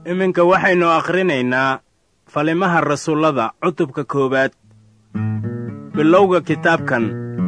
iminka waxaynu akhrinaynaa falimaha rasuullada cutubka koowaad bilowga kitaabkan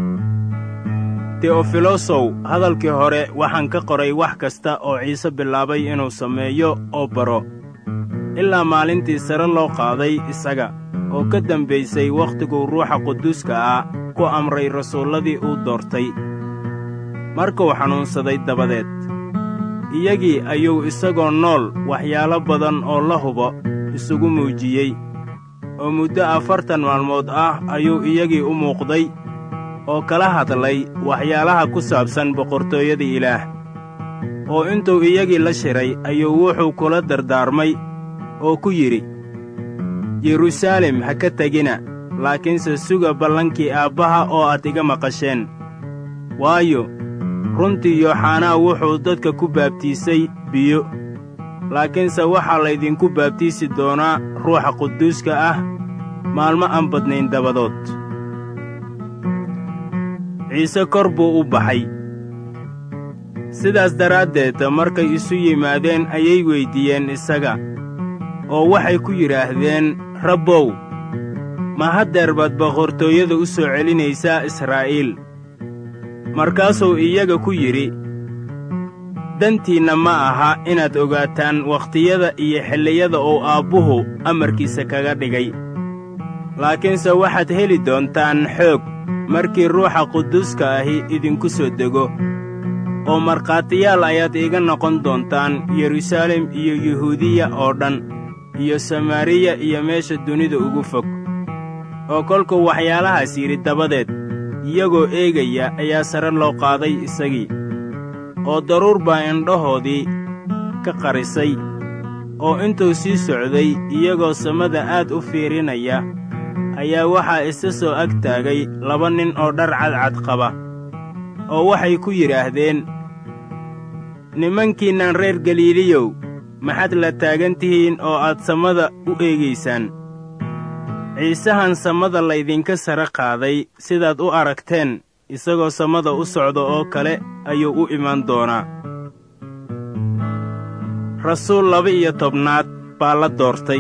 teofilosow hadalkii hore waxaan ka qoray wax kasta oo ciise bilaabay inuu sameeyo oo baro ilaa maalintii sare loo qaaday isaga oo ka dambaysay wakhtiguu ruuxa quduuska ah ku amray rasuulladii uu doortay markuu xanuunsaday dabadeed iyagii ayuu isagoo nool waxyaalo badan oo la hubo isugu muujiyey oo muddo afartan maalmood ah ayuu iyagii u muuqday oo kala hadlay waxyaalaha ku saabsan boqortooyada ilaah oo intuu iyagii la shiray ayuu wuxuu kula dardaarmay oo ku yidhi yeruusaalem ha ka tegina laakiinse suga ballankii aabbaha oo aad iga maqasheen waayo runtii yooxanaa wuxuu dadka ku baabtiisay biyo laakiinse waxaa laydinku baabtiisi doonaa ruuxa quduuska ah maalmo aan badnayn dabadood ciise kor buu u baxay sidaas daraaddeed markay isu yimaadeen ayay weyddiiyeen isaga oo waxay ku yidhaahdeen rabbow ma haddeer baad boqortooyada u soo celinaysaa israa'iil markaasuu iyaga ku yidhi dantiinna ma aha inaad ogaataan wakhtiyada iyo xilliyada uu aabbuhu amarkiisa kaga dhigay laakiinse waxaad heli doontaan xoog markii ruuxa quduuska ahi idinku soo dego oo markhaatiyaal ayaad iiga noqon doontaan yeruusaalem iyo yuhuudiya oo dhan iyo samaariya iyo meesha dunida ugu fog oo kolkuu waxyaalahaas yidhi dabadeed iyagoo eegaya ayaa sare loo qaaday isagii oo daruur baa indhahoodii ka qarisay oo intuu sii socday iyagoo samada aad u fiirinaya ayaa waxaa isa soo ag taagay laba nin oo dhar cadcad qaba oo waxay ku yidhaahdeen nimankiinnan reer galiiliyow maxaad la taagan tihiin oo aad samada u eegaysaan ciisahan samada laydinka sare qaaday sidaad u aragteen isagoo samada u socda oo kale ayuu u imaan doonaa rasuul laba-iyo tobnaad baa la doortay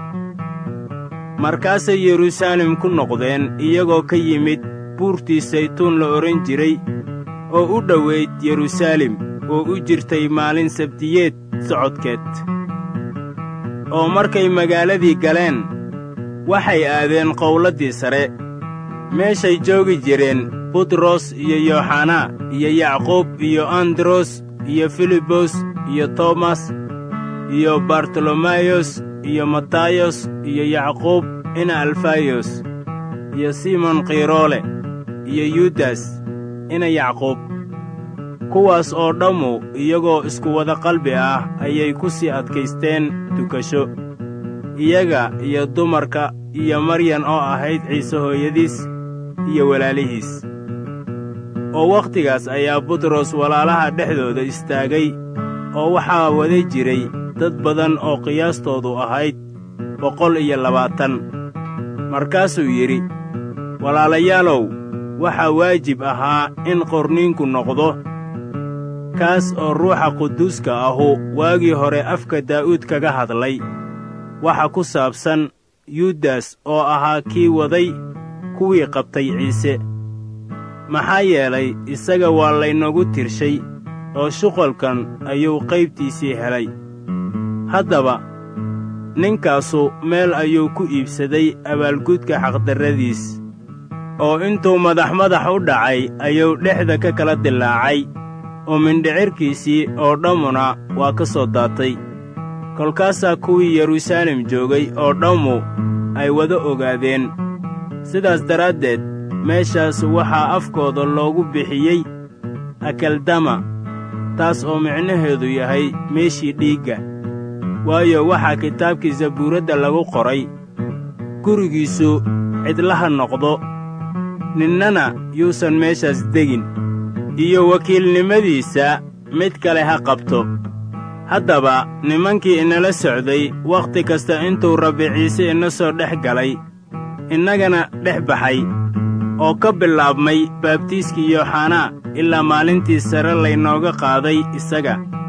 markaasay yeruusaalem ku noqdeen iyagoo ka yimid buurtii saytuun la odhan jiray oo u dhowayd yeruusaalem oo u jirtay maalin sabtiyeed socodkeed oo markay magaaladii galeen waxay aadeen qowladdii sare meeshay joogi jireen butros iyo yooxanaa iyo yacquub iyo andros iyo filibos iyo toomas iyo bartolomayos iyo matayos iyo yacquub ina alfayos iyo simon khiroole iyo yudas ina yacquub kuwaas oo dhammu iyagoo isku wada qalbi ah ayay ku sii adkaysteen dukasho iyaga iyo dumarka iyo maryan oo ahayd ciise hooyadiis iyo walaalihiis oo wakhtigaas ayaa butros walaalaha dhexdooda istaagay oo waxaa wada jiray dad badan oo qiyaastoodu ahayd boqol iyo labaatan markaasuu yidhi walaalayaalow waxaa waajib ahaa in qorniinku noqdo kaas oo ruuxa quduuska ahu waagii hore afka daa'uud kaga hadlay waxa ku saabsan yudas oo ahaa kii waday kuwii qabtay ciise maxaa yeelay isaga waa laynagu tirshay oo shuqalkan ayuu qaybtiisii helay haddaba ninkaasu meel ayuu ku iibsaday abaalgudka xaqdarradiis oo intuu madax madax u dhacay ayuu dhexda ka kala dilaacay oo mindhicirkiisii oo dhammuna waa ka soo daatay kolkaasaa kuwii yeruusaalem joogay oo dhammu ay wada ogaadeen sidaas daraaddeed meeshaas waxaa afkooda loogu bixiyey akaldama taas oo micnaheedu yahay meeshii dhiigga waayo waxaa kitaabkii zabuuradda lagu qoray gurigiisu cidlaha noqdo ninnana yuusan meeshaas degin iyo wakiilnimadiisa mid kale ha qabto haddaba nimankii inala socday wakhti kasta intuu rabbi ciise ina soo dhex galay innagana dhex baxay oo ka bilaabmay baabtiiskii yooxanaa ilaa maalintii sare laynooga qaaday isaga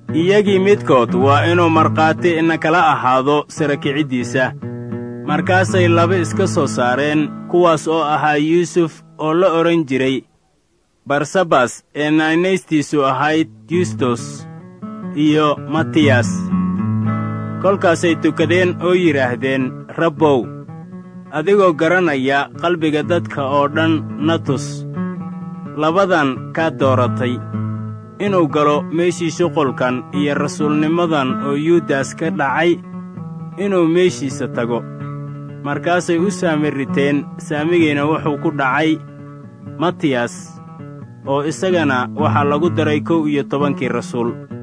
iyagii midkood waa inuu markhaati ina kala ahaado sara kiciddiisa markaasay laba iska soo saareen kuwaas oo ahaa yuusuf oo la odhan jiray barsabas ee naanaystiisu ahayd yustos iyo matiyas kolkaasay tukadeen oo yidhaahdeen rabbow adigoo garanaya qalbiga dadka oo dhan na tus labadan kaa dooratay inuu galo meeshii shuqulkan iyo rasuulnimadan oo yuudas ka dhacay inuu meeshiisa tago markaasay u saami riteen saamigiina wuxuu ku dhacay matiyas oo isagana waxaa lagu daray kow iyo tobankii rasuul